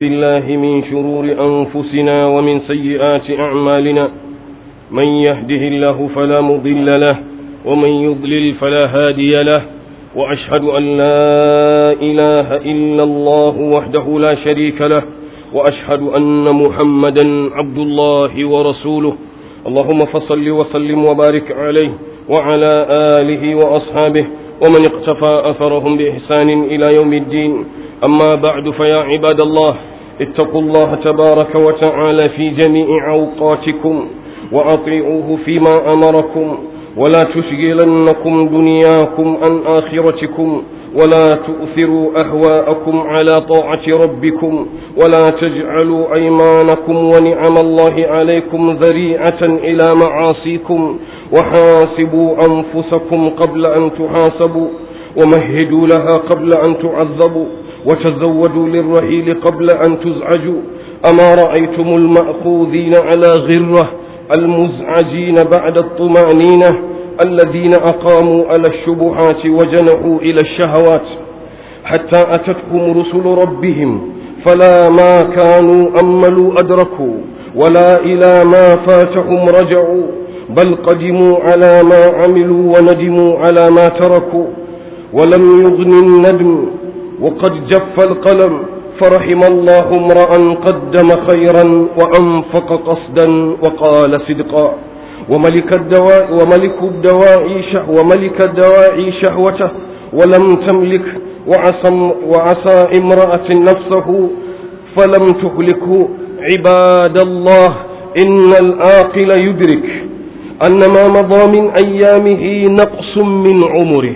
بالله من شرور أنفسنا ومن سيئات أعمالنا من يهده الله فلا مضل له ومن يضلل فلا هادي له وأشهد أن لا إله إلا الله وحده لا شريك له وأشهد أن محمدا عبد الله ورسوله اللهم فصل وسلم وبارك عليه وعلى آله وأصحابه ومن اقتفى أثرهم بإحسان إلى يوم الدين أما بعد فيا عباد الله اتقوا الله تبارك وتعالى في جميع أوقاتكم وأطيعوه فيما أمركم ولا تشغلنكم دنياكم عن آخرتكم ولا تؤثروا أهواءكم على طاعة ربكم ولا تجعلوا أيمانكم ونعم الله عليكم ذريعة إلى معاصيكم وحاسبوا أنفسكم قبل أن تحاسبوا ومهدوا لها قبل أن تعذبوا وتزودوا للرحيل قبل أن تزعجوا أما رأيتم المأخوذين على غرة المزعجين بعد الطمأنينة الذين أقاموا على الشبهات وجنحوا إلى الشهوات حتى أتتهم رسل ربهم فلا ما كانوا أملوا أدركوا ولا إلى ما فاتهم رجعوا بل قدموا على ما عملوا وندموا على ما تركوا ولم يغن الندم وقد جف القلم فرحم الله امرأ قدم خيرا وأنفق قصدا وقال صدقا وملك الدواء وملك الدواء شه وملك الدواء شهوته ولم تملك وعصى وعصى امرأة نفسه فلم تهلكه عباد الله إن العاقل يدرك أن ما مضى من أيامه نقص من عمره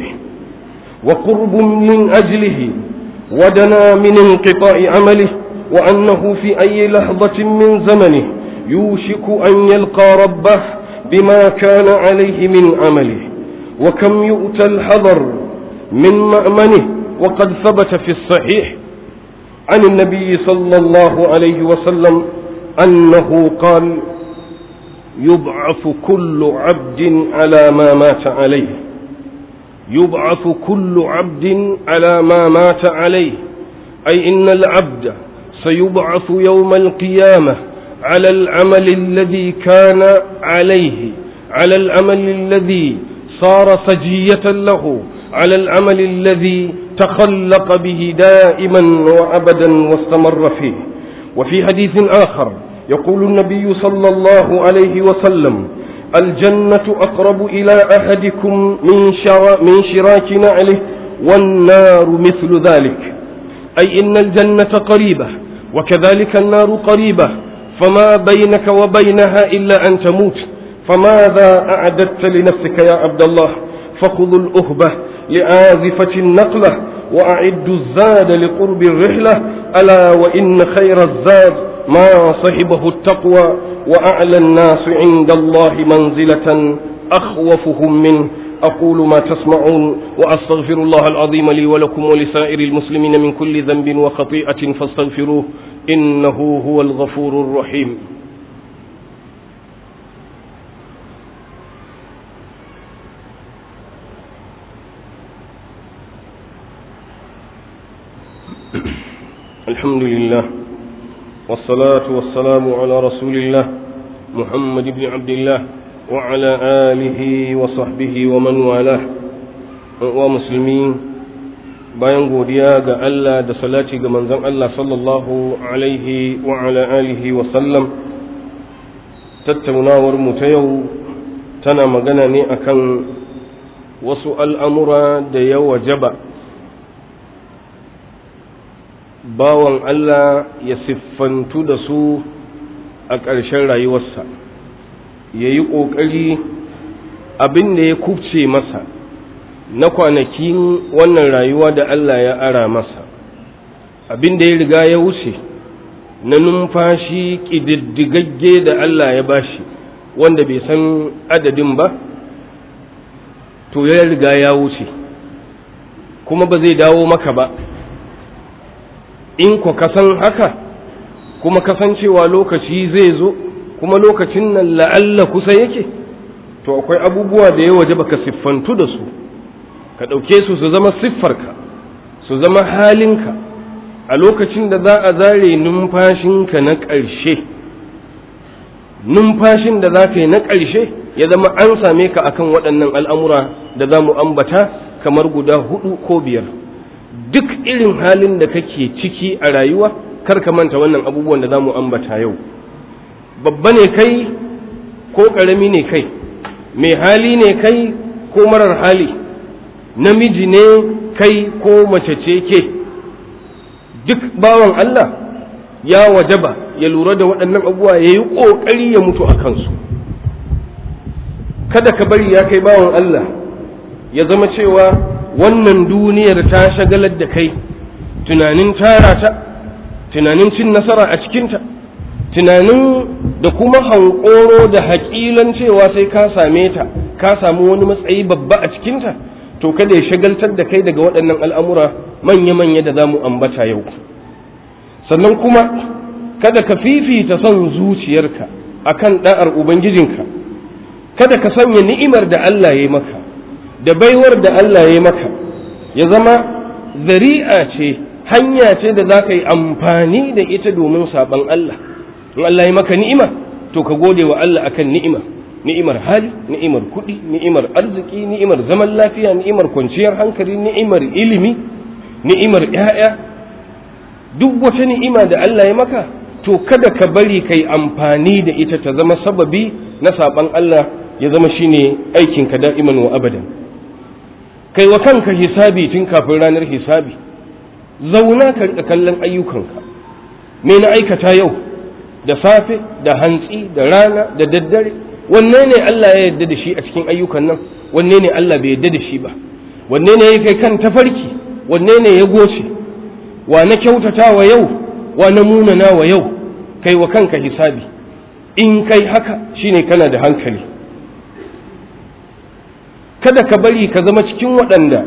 وقرب من أجله ودنا من انقطاع عمله وأنه في أي لحظة من زمنه يوشك أن يلقى ربه بما كان عليه من عمله وكم يؤتى الحذر من مأمنه وقد ثبت في الصحيح عن النبي صلى الله عليه وسلم أنه قال يبعث كل عبد على ما مات عليه يبعث كل عبد على ما مات عليه أي إن العبد سيبعث يوم القيامة على العمل الذي كان عليه على العمل الذي صار سجية له على العمل الذي تخلق به دائما وأبدا واستمر فيه وفي حديث آخر يقول النبي صلى الله عليه وسلم الجنة أقرب إلى أحدكم من, شرا من شراك نعله والنار مثل ذلك أي إن الجنة قريبة وكذلك النار قريبة فما بينك وبينها إلا أن تموت فماذا أعددت لنفسك يا عبد الله فخذوا الأهبة لآذفة النقلة وأعدوا الزاد لقرب الرحلة ألا وإن خير الزاد ما صحبه التقوى وأعلى الناس عند الله منزلة أخوفهم منه أقول ما تسمعون وأستغفر الله العظيم لي ولكم ولسائر المسلمين من كل ذنب وخطيئة فاستغفروه إنه هو الغفور الرحيم الحمد لله والصلاة والسلام على رسول الله محمد بن عبد الله وعلى آله وصحبه ومن والاه ومسلمين bayan godiya ga Allah da salati ga manzon Allah sallallahu alaihi wa ala alihi wa sallam tattaunawar mu ta yau tana magana ne akan wasu al'amura da ya wajaba bawan Allah ya siffantu da su a ƙarshen rayuwarsa ya yi ƙoƙari abin da ya kubce masa na kwanakin wannan rayuwa da Allah ya ara masa abin da ya riga ya wuce na numfashi ƙididdigagge da Allah ya bashi wanda bai san adadin ba to ya riga ya wuce kuma ba zai dawo maka ba in ku kasan haka kuma kasancewa lokaci zai zo kuma lokacin nan la'alla kusa yake to akwai abubuwa da ya waje baka siffantu da su ka ɗauke su su zama siffarka su zama halinka a lokacin da za a zare numfashinka na ƙarshe numfashin da za ka yi na ƙarshe ya zama an same ka akan waɗannan al'amura da za mu ambata kamar guda hudu ko biyar duk irin halin da kake ciki a rayuwa kar ka manta wannan abubuwan da za mu ambata yau babba ne kai ko ƙarami ne kai mai hali ne kai ko marar hali namiji ne kai ko mace ce ke duk bawan Allah ya wajaba ya lura da waɗannan abubuwa ya yi ƙoƙari ya mutu a kansu kada ka bari ya kai bawan Allah ya zama cewa wannan duniyar ta shagalar da kai tunanin tara ta tunanin cin nasara a cikinta tunanin da kuma hankoro da haƙilan cewa sai ka same ta ka samu wani matsayi babba a cikinta to kada ya shagaltar da kai daga waɗannan al'amura manya-manya da za mu ambata yau sannan kuma kada ka fifita son zuciyarka akan ɗa'ar ubangijinka kada ka sanya ni'imar da Allah ya yi maka da baiwar da Allah ya yi maka ya zama zari'a ce hanya ce da za ka yi amfani da ita domin saɓan Allah in Allah ya maka ni'ima to ka gode wa Allah akan ni'ima ni'imar hali ni'imar kuɗi ni'imar arziki ni'imar zaman lafiya ni'imar kwanciyar hankali ni'imar ilimi ni'imar ‘ya'ya duk wata ni'ima da Allah ya maka to kada ka bari kai amfani da ita ta zama sababi na saɓan Allah ya zama shine aikinka da'iman wa abadan kai wa kanka hisabi tun kafin ranar hisabi zauna ka riƙa kallon ayyukanka me na aikata yau da safe da hantsi da rana da daddare wanne ne Allah ya yarda da shi a cikin ayyukan nan wanne ne Allah bai yarda da shi ba wanne ne ya kai kan tafarki wanne ne ya goce wa na kyautata wa yau wa na munana wa yau kai wa kanka hisabi in kai haka shine kana da hankali kada ka bari ka zama cikin waɗanda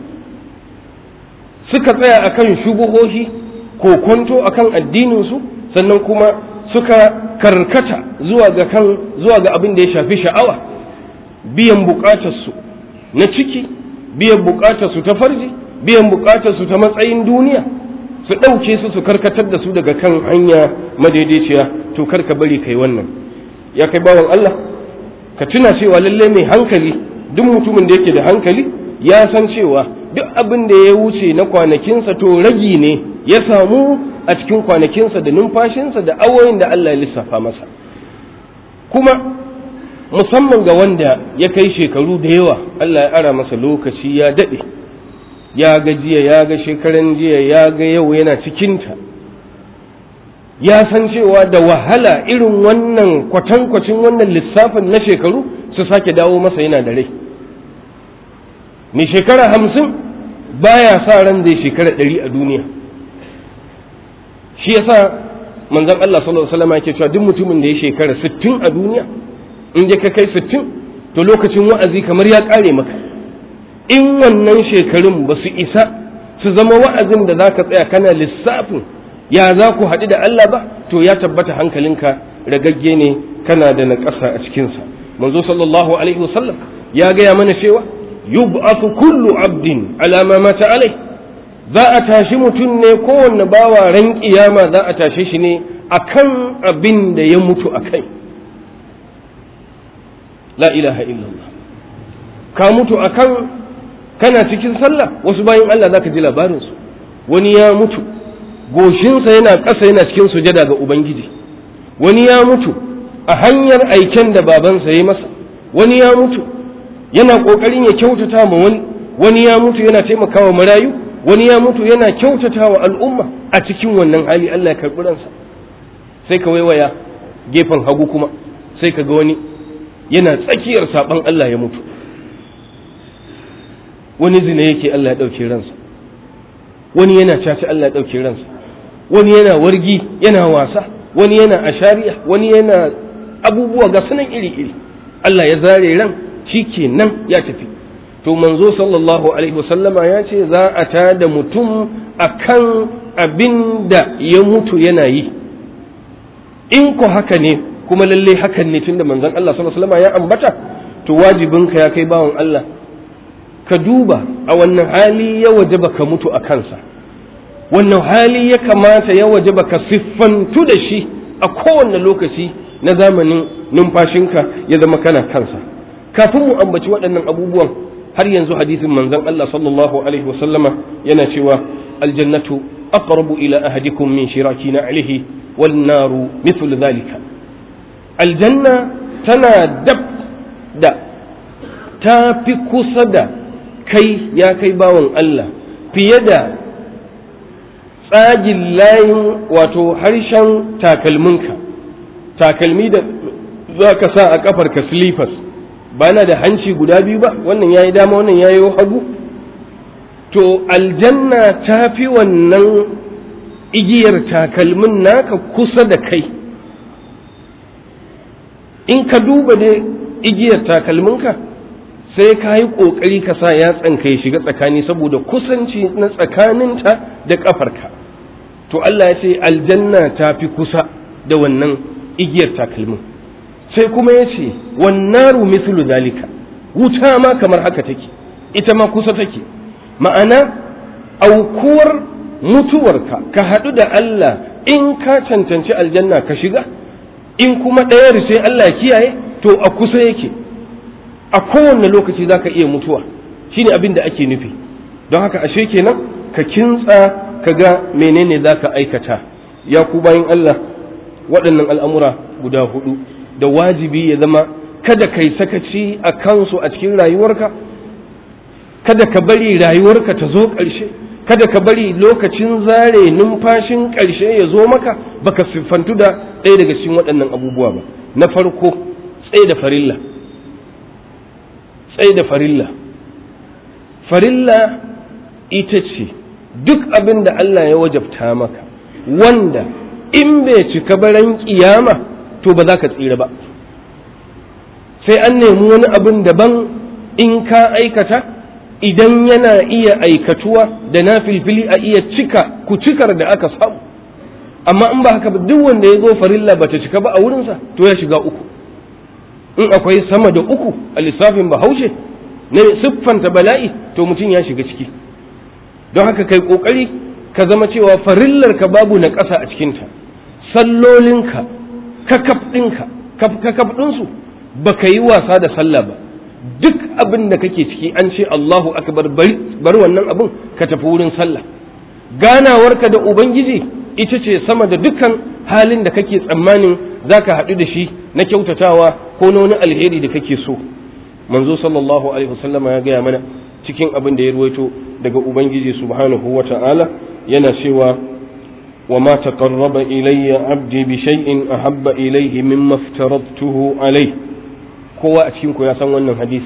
suka tsaya akan shubuhohi ko kwanto akan addininsu sannan kuma suka karkata zuwa ga kan zuwa ga abin da ya shafi sha'awa biyan bukatarsu na ciki biyan bukatarsu ta farji biyan bukatarsu ta matsayin duniya su ɗauke su su karkatar da su daga kan hanya madaidaiciya to kar ka bari kai wannan ya kai bawan Allah ka tuna cewa lalle mai hankali duk mutumin da yake da hankali ya san cewa duk abin da ya wuce na kwanakinsa to ragi ne ya samu a cikin kwanakinsa da numfashinsa da awoyin da Allah ya lissafa masa kuma musamman ga wanda ya kai shekaru da yawa Allah ya ara masa lokaci ya daɗe ya ga jiya ya ga shekaran jiya ya ga yau yana cikinta ya san cewa da wahala irin wannan kwatankwacin wannan lissafin na shekaru su sake dawo masa yana da rai mai shekara hamsin baya sa ran zai shekara ɗari a duniya shi yasa manzon Allah sallallahu alaihi wasallam yake cewa duk mutumin da ya shekara 60 a duniya in je ka kai 60 to lokacin wa'azi kamar ya kare maka in wannan shekarun ba su isa su zama wa'azin da zaka tsaya kana lissafin ya za ku haɗu da Allah ba to ya tabbata hankalinka ragagge ne kana da naƙasa a cikinsa manzo sallallahu alaihi wasallam ya gaya mana cewa yub'athu kullu abdin ala ma mata alai za a tashi mutum ne kowanne bawa ran kiyama za a tashe shi ne akan abin da ya mutu a kai la ilaha illallah ka mutu akan kana cikin sallah wasu bayan Allah zaka ji labarinsu wani ya mutu goshinsa yana ƙasa yana cikin sujada ga ubangiji wani ya mutu a hanyar aiken da babansa ya masa wani ya mutu yana ƙoƙarin ya kyautata ma wani wani ya mutu yana taimakawa marayu wani ya mutu yana kyautata wa al'umma a cikin wannan hali Allah ya karɓi ransa sai ka waiwaya gefen hagu kuma sai ka ga wani yana tsakiyar saɓan Allah ya mutu wani zina yake Allah ya ɗauke ransa wani yana caci Allah ya ɗauke ransa wani yana wargi yana wasa wani yana ashariya wani yana abubuwa ga sunan iri-iri Allah ya zare ran shi kenan ya tafi to manzo sallallahu alaihi wasallama ya ce za a ta da mutum akan abin da ya mutu yana yi in ku haka ne kuma lalle hakan ne tunda manzon Allah sallallahu alaihi wasallama ya ambata to wajibinka ya kai bawan Allah ka duba a wannan hali ya wajaba ka mutu a kansa wannan hali ya kamata ya waje baka siffantu da shi a kowane lokaci na zamanin numfashinka ya zama kana kansa kafin mu ambaci waɗannan abubuwan har yanzu hadisin manzon Allah sallallahu alaihi wasallama yana cewa aljannatu aqrabu ila ahadikum min shirakina alaihi wan naru mithlu dhalika aljanna tana dab da ta fi kusa da kai ya kai bawan Allah fiye da tsagin layin wato harshen takalminka takalmi da za ka sa a kafarka slippers ba na da hanci guda biyu ba wannan ya yi dama wannan ya yi hagu to aljanna ta fi wannan igiyar takalmin naka kusa da kai in ka duba da igiyar takalminka sai ka yi ƙoƙari ka sa yatsanka ya shiga tsakani saboda kusanci na tsakaninta da ƙafarka to Allah ya ce aljanna ta fi kusa da wannan igiyar takalmin sai kuma ya ce wannaru mithlu dalika wuta ma kamar haka take ita ma kusa take ma'ana aukuwar mutuwarka ka haɗu da Allah in ka cancanci aljanna ka shiga in kuma ɗayar sai Allah kiyaye to a kusa yake a kowane lokaci za ka iya mutuwa shine abin da ake nufi don haka ashe kenan ka kintsa ka ga menene za ka aikata ya ku bayan Allah waɗannan al'amura guda hudu da wajibi ya zama kada kai sakaci a kansu a cikin rayuwarka kada ka bari rayuwarka ta zo ƙarshe kada ka bari lokacin zare numfashin ƙarshe ya zo maka baka siffantu da ɗaya daga cikin waɗannan abubuwa ba na farko tsaye da farilla tsaye da farilla farilla ita ce duk abin da Allah ya wajabta maka wanda in bai cika baran kiyama to ba za ka tsira ba sai an nemi wani abin daban in ka aikata idan yana iya aikatuwa da na filfili a iya cika ku cikar da aka samu amma in ba haka ba duk wanda ya zo farilla ba ta cika ba a wurinsa to ya shiga uku in akwai sama da uku a lissafin bahaushe na siffanta bala'i to mutum ya shiga ciki don haka kai kokari ka zama cewa farillar ka babu na ƙasa a cikinta sallolinka kakaf ɗinka kakaf ɗinsu ba ka yi wasa da sallah ba duk abin da kake ciki an ce Allahu akbar bar wannan abin ka tafi wurin sallah ganawarka da ubangiji ita ce sama da dukkan halin da kake tsammanin za ka haɗu da shi na kyautatawa ko na wani alheri da kake so manzo sallallahu alaihi wasallama ya gaya mana cikin abin da ya ruwaito daga ubangiji subhanahu wa ta'ala yana cewa wa ma taqarraba ilayya abdi bi shay'in ahabba ilayhi mimma aftaradtuhu alayhi kowa a cikin ku ya san wannan hadisi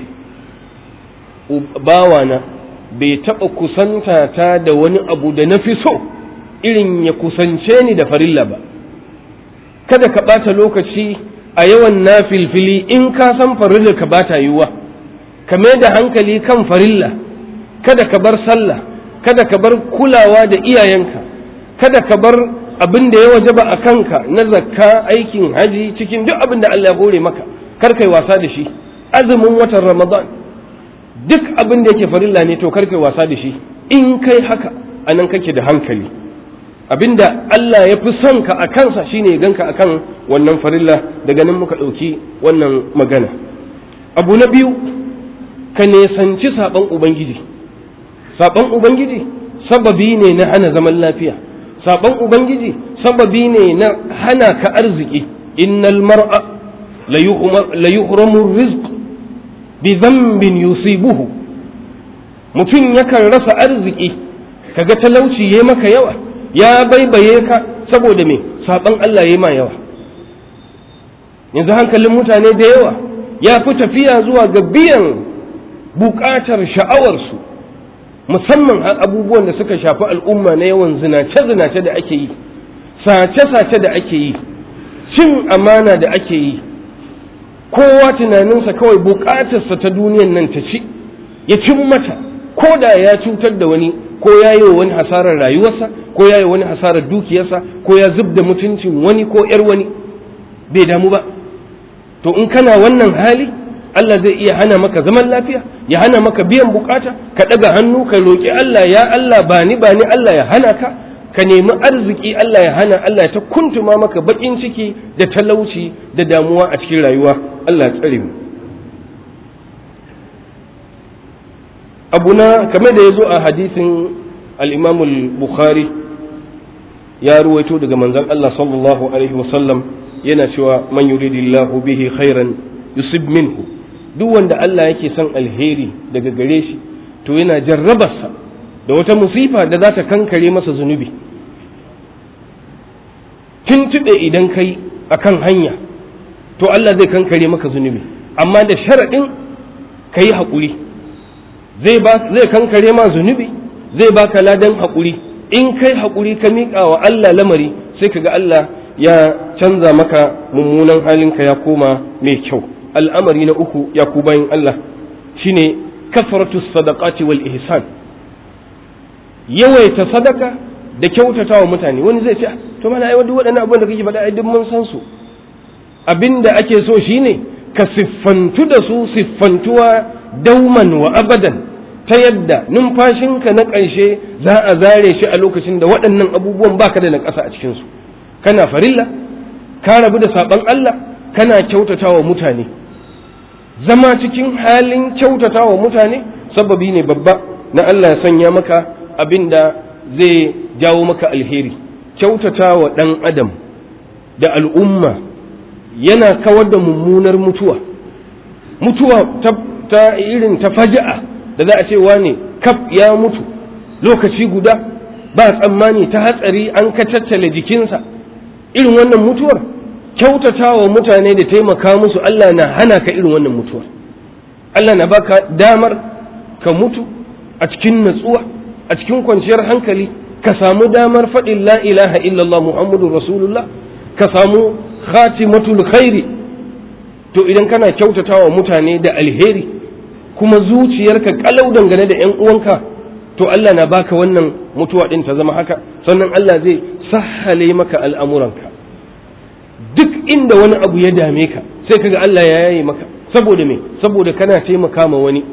bawana bai taɓa kusanta ta da wani abu da na fi so irin ya kusance ni da farilla ba kada ka ɓata lokaci a yawan na filfili in ka san farilla ka bata yiwuwa ka mai da hankali kan farilla kada ka bar sallah kada ka bar kulawa da iyayenka kada ka bar abin da ya wajaba a kanka na zakka aikin haji cikin duk abin da Allah ya hore maka kar kai wasa da shi azumin watan ramadan duk abin da yake farilla ne to kar kai wasa da shi in kai haka anan kake da hankali abinda Allah ya fi son ka a kansa shine ya ganka akan wannan farilla daga nan muka ɗauki wannan magana abu na biyu ka nesanci saɓon ubangiji saɓon ubangiji sababi ne na hana zaman lafiya saɓon ubangiji sababi ne na hana ka arziki innal mar'a la yuhramu rizq bi dhanbin yusibuhu mutum yakan rasa arziki kaga talauci yayi maka yawa ya baibaye ka saboda me saban Allah ya ma yawa yanzu hankalin mutane da yawa ya fi tafiya zuwa ga biyan bukatar sha'awarsu musamman abubuwan da suka shafi al'umma na yawan zinace-zinace da ake yi sace-sace da ake yi cin amana da ake yi kowa tunaninsa kawai bukatarsa ta duniyan nan ta ci ya cin mata ko da ya cutar da wani ko ya yi wa wani hasarar rayuwarsa ko ya yi wani hasarar dukiyarsa ko ya zub da mutuncin wani ko ‘yar wani bai damu ba to in kana wannan hali Allah zai iya hana maka zaman lafiya ya hana maka biyan bukata ka ɗaga hannu ka roƙi Allah ya Allah ba ni ba ni Allah ya hana ka ka nemi arziki Allah ya hana Allah ya ta kuntuma maka bakin ciki da talauci da damuwa a cikin rayuwa Allah ya tsare mu abuna kamar da ya zo a hadisin al-Imam al-Bukhari ya ruwaito daga manzon Allah sallallahu alaihi wasallam yana cewa man yuridillahu bihi khairan yusib minhu duk wanda Allah yake son alheri daga gare shi to yana jarrabarsa da wata musifa da za ta kankare masa zunubi tuntuɗe idan kai akan hanya to Allah zai kankare maka zunubi amma da sharaɗin ka yi haƙuri zai kankare ma zunubi zai baka ladan haƙuri in kai haƙuri ka miƙa wa Allah lamari sai ka ga Allah ya canza maka mummunan halinka ya koma mai kyau al'amari na uku ya ku bayan Allah shine kafaratu sadaqati wal ihsan yawaita sadaka da kyautata wa mutane wani zai ce to mana ai duk waɗannan abubuwan da kake faɗa ai duk mun san su abinda ake so shine ka siffantu da su siffantuwa dauman wa abadan ta yadda numfashinka na ƙarshe za a zare shi a lokacin da waɗannan abubuwan baka da na ƙasa a cikinsu kana farilla ka rabu da saɓon Allah kana kyautata wa mutane zama cikin halin kyautata wa mutane sababi ne babba na Allah ya sanya maka abin da zai jawo maka alheri kyautata wa ɗan adam da al'umma yana kawar da mummunar mutuwa mutuwa ta, ta irin ta faja'a da za a ce wane kaf ya mutu lokaci guda ba tsammani ta hatsari an kacaccale jikinsa irin wannan mutuwar kyautata wa mutane da taimaka musu Allah na hana ka irin wannan mutuwar Allah na baka damar ka mutu a cikin natsuwa a cikin kwanciyar hankali ka samu damar faɗin la ilaha illallah muhammadu rasulullah ka samu khatimatul khairi to idan kana kyautata wa mutane da alheri kuma zuciyarka kalau dangane da ‘yan uwanka to Allah na baka wannan mutuwa ɗin ta zama haka sannan Allah zai sahale maka al'amuranka duk inda wani abu ya dame ka sai kaga Allah ya yaye maka saboda me saboda kana taimaka ma wani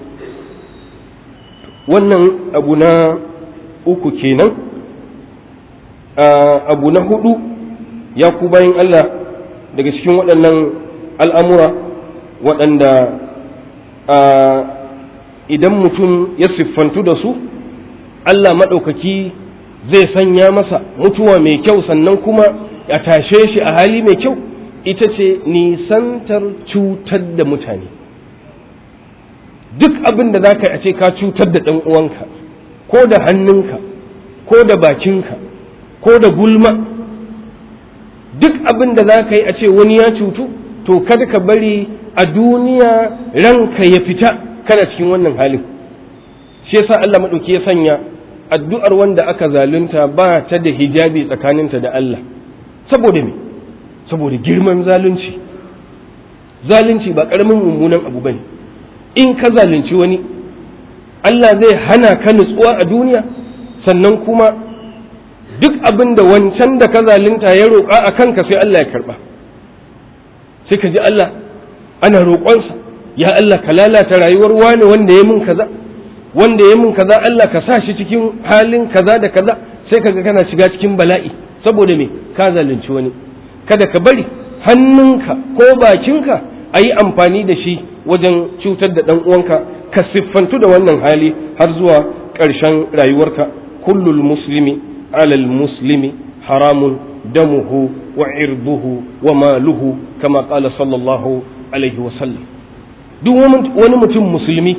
wannan abu na uku kenan abu na hudu ya ku bayan Allah daga cikin waɗannan al'amura waɗanda idan mutum ya siffantu da su Allah maɗaukaki zai sanya masa mutuwa mai kyau sannan kuma a tashe shi a hali mai kyau ita ce nisantar cutar da mutane duk abin da za ka yi a ce ka cutar da ɗan uwanka ko da hannunka ko da bakinka ko da gulma duk abin da za ka yi a ce wani ya cutu to kada ka bari a duniya ranka ya fita kana cikin wannan halin shi yasa Allah maɗauki ya sanya addu'ar wanda aka zalunta ba ta da hijabi tsakaninta da Allah saboda me saboda girman zalunci zalunci ba ƙaramin mummunan abu bane in ka zalunci wani Allah zai hana ka nutsuwa a duniya sannan kuma duk abin da wancan da ka zalunta ya roƙa a kanka sai Allah ya karɓa sai ka ji Allah ana roƙonsa ya Allah ka lalata rayuwar wani wanda ya mun kaza wanda ya mun kaza Allah ka sa shi cikin halin kaza da kaza sai kaga kana shiga cikin bala'i saboda me ka zalunci wani kada ka bari hannunka ko bakinka a yi amfani da shi wajen cutar da ɗan uwanka ka siffantu da wannan hali har zuwa ƙarshen rayuwarka kullul muslimi alal muslimi haramun damuhu wa irbuhu wa maluhu kama qala sallallahu alaihi wa sallam duk wani mutum musulmi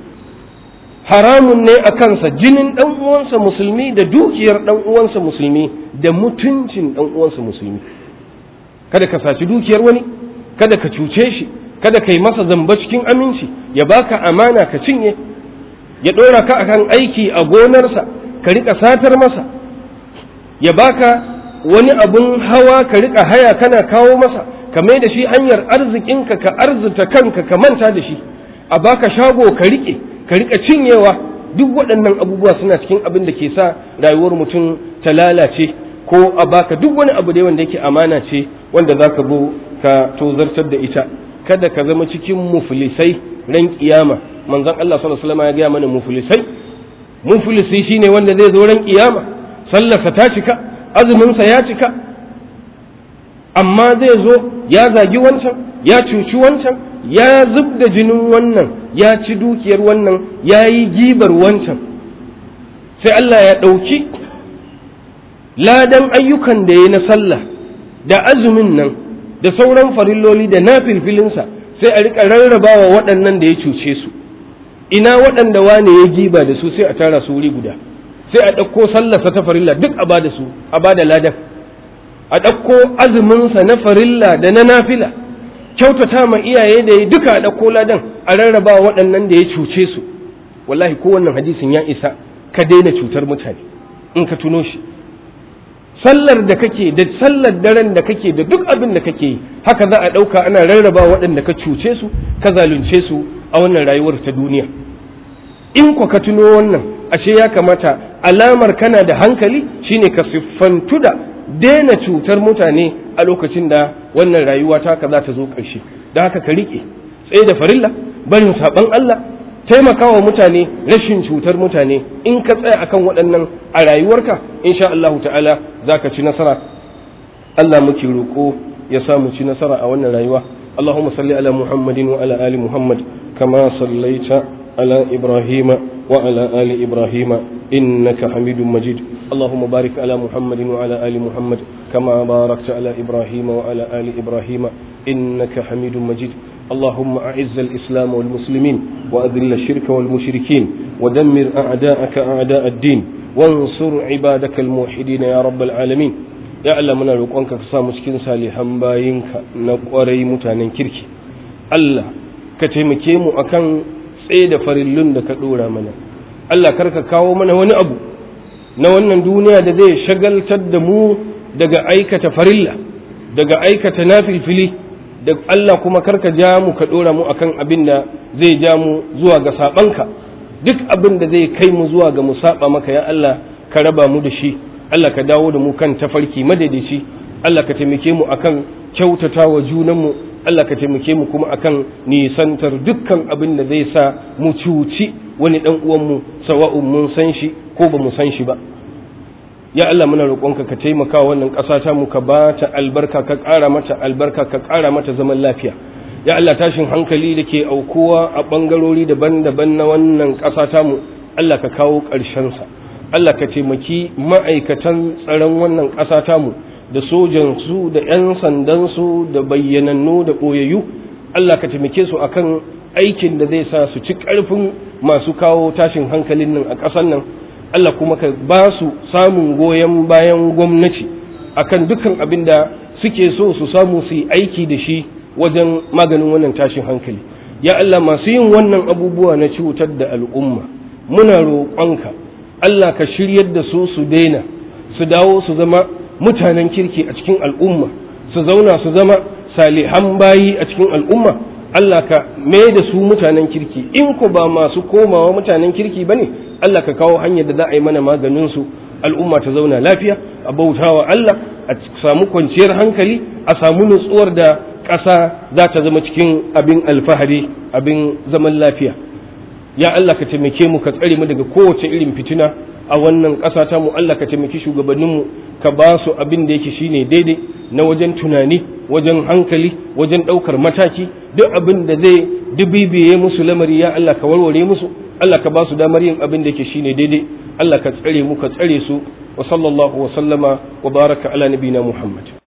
haramun ne a kansa jinin ɗan uwansa musulmi da dukiyar ɗan uwansa musulmi da mutuncin ɗan uwansa musulmi kada ka saci dukiyar wani kada ka cuce shi kada ka yi masa zamba cikin aminci ya baka amana ka cinye ya ɗora ka akan aiki a gonarsa ka riƙa satar masa ya baka wani abun hawa ka riƙa haya kana kawo masa ka mai da shi hanyar arzikinka ka arzuta kanka ka manta da shi a baka shago ka riƙe ka riƙa cinyewa duk waɗannan abubuwa suna cikin abin da ke sa rayuwar mutum ta lalace ko a baka duk wani abu da wanda yake amana ce wanda za ka bo ka tozartar da ita kada ka zama cikin muflisai ran kiyama manzon Allah sallallahu alaihi wasallam ya gaya mana muflisai muflisi shine wanda zai zo ran kiyama sallarsa ta cika azuminsa ya cika amma zai zo ya zagi wancan ya cuci wancan ya zub da jinin wannan ya ci dukiyar wannan ya yi gibar wancan sai Allah ya ɗauki ladan ayyukan da ya na sallah da azumin nan da sauran farilloli da na filfilinsa sai a rika rarrabawa waɗannan da ya cuce su ina waɗanda wane ya giba da su sai a tara su wuri guda sai a ɗauko sallarsa ta farilla duk a ba da su a ba da ladan a ɗauko azuminsa na farilla da na nafila kyautata ma iyaye da ya duka a ɗauko ladan a rarraba waɗannan da ya cuce su wallahi ko wannan hadisin ya isa ka daina cutar mutane in ka tuno shi sallar da kake da sallar daren da kake da duk abin da kake yi haka za a ɗauka ana rarraba waɗanda ka cuce su ka zalunce su a wannan rayuwar ta duniya in ko ka tuno wannan ashe ya kamata alamar kana da hankali shine ka siffantu da daina cutar mutane a lokacin da wannan rayuwa ta ka za ta zo ƙarshe da haka ka riƙe tsaye da farilla barin saɓan Allah taimakawa mutane rashin cutar mutane in ka tsaya akan waɗannan a rayuwarka insha Allahu ta'ala za ka ci nasara Allah muke roƙo ya sa mu ci nasara a wannan rayuwa اللهم صل على محمد وعلى آل محمد كما صليت على إبراهيم وعلى آل إبراهيم إنك حميد مجيد اللهم بارك على محمد وعلى آل محمد كما باركت على إبراهيم وعلى آل إبراهيم إنك حميد مجيد اللهم أعز الإسلام والمسلمين وأذل الشرك والمشركين ودمر أعداءك أعداء الدين وانصر عبادك الموحدين يا رب العالمين ya Allah muna roƙonka ka sa mu cikin salihan bayinka na ƙwarai mutanen kirki Allah ka taimake mu akan tsaye da farillun da ka ɗora mana Allah kar ka kawo mana wani abu na wannan duniya da zai shagaltar da mu daga aikata farilla daga aikata nafilfili da Allah kuma kar ka ja mu ka ɗora mu akan abin da zai ja mu zuwa ga saɓanka duk abin da zai kai mu zuwa ga mu saɓa maka ya Allah ka raba mu da shi Allah ka dawo da mu kan tafarki madaidaici Allah ka taimake mu akan kyautata wa junanmu Allah ka taimake mu kuma akan nisantar dukkan abin da zai sa mu cuci wani dan uwanmu sawa'un mun san shi ko ba mu san shi ba ya Allah muna roƙonka ka taimaka wannan ƙasa ta mu ka ba ta albarka ka ƙara mata albarka ka ƙara mata zaman lafiya ya Allah tashin hankali da ke aukuwa a ɓangarori daban-daban na wannan ƙasa ta mu Allah ka kawo ƙarshensa Allah ka taimaki ma'aikatan tsaron wannan ƙasa tamu da sojansu da 'yan sandansu da bayyanannu da ɓoyayyu Allah ka taimake su akan aikin da zai sa su ci ƙarfin masu kawo tashin hankalin nan a ƙasar nan Allah kuma ka ba su samun goyon bayan gwamnati akan dukkan abin da suke so su samu su yi aiki da shi wajen maganin wannan tashin hankali ya Allah masu yin wannan abubuwa na cutar da al'umma muna roƙonka Allah ka shiryar da su su daina su dawo su zama mutanen kirki a cikin al'umma su zauna su zama salihan bayi a cikin al'umma Allah ka mai da su mutanen kirki in ku ba masu komawa mutanen kirki ba ne Allah ka kawo hanyar da za a yi mana maganin su al'umma ta zauna lafiya a bautawa Allah a samu kwanciyar hankali a samu nutsuwar da ƙasa za ta zama cikin abin alfahari abin zaman lafiya ya Allah ka taimake mu ka tsare mu daga kowace irin fitina a wannan ƙasa ta mu Allah ka taimaki shugabanninmu ka ba su abin da yake shine daidai na wajen tunani wajen hankali wajen ɗaukar mataki duk abin da zai dubibiye musu lamari ya Allah ka warware musu Allah ka ba su damar yin abin da yake shine daidai Allah ka tsare mu ka tsare su wa sallallahu wa sallama wa baraka ala nabina Muhammad